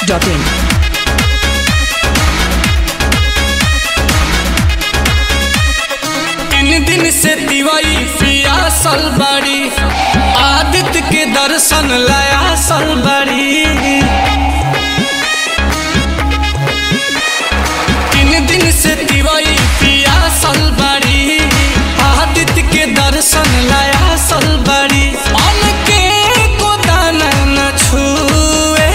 masti.in. तीन दिन से दिवाई पियासल बड़ी आदित्य के दर्शन लयासल बड़ी तीन दिन से दिवाई पियासल बड़ी आदित्य के दर्शन लयासल बड़ी मन के गोदान न छुए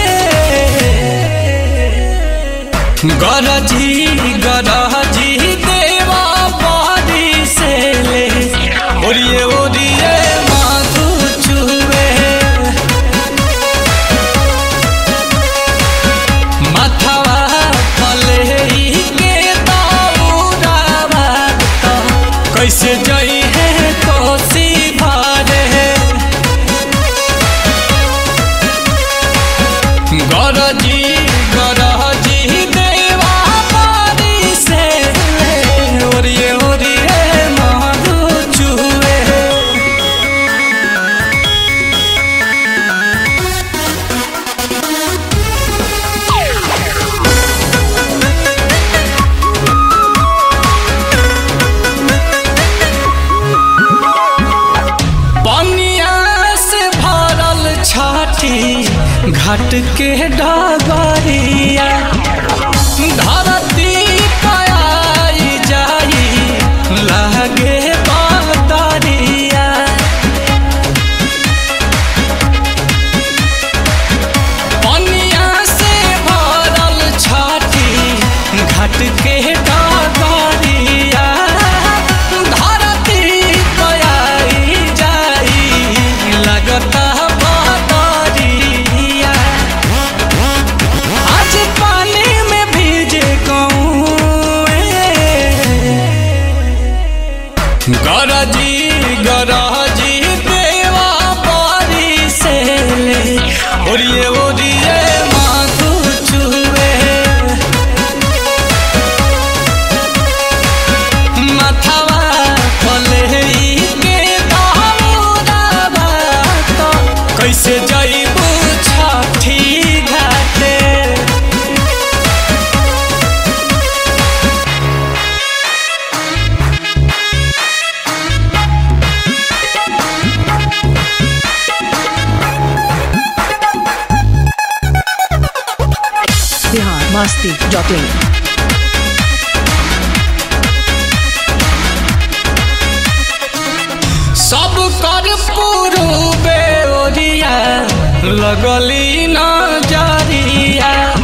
गरजी गरजी देवा बारी से ले ओरिए ओरिए माधु चुवे मथवा पले के दौड़ावा तो कैसे जई है कोसी भरे गरजी गरजी देवा बारी से ओरिए ओरिए मधु चुए पनिया से भरल छाती घाट के डगरिया धरती पाई जाई लागे बदरिया पनिया से भरल छाती घाट के डगरिया धरती पाई जाई लगता बदरिया आज पानी में भीजे कौए गरजी गरजी देवा बारी से ले ओरिए ओरिए माधु चुवे मथवा पले के दौड़ावा तो कैसे जईबू छठी घाटे Bihar masti.in. सब कर पूर्वे ओरिया लगली न जरिया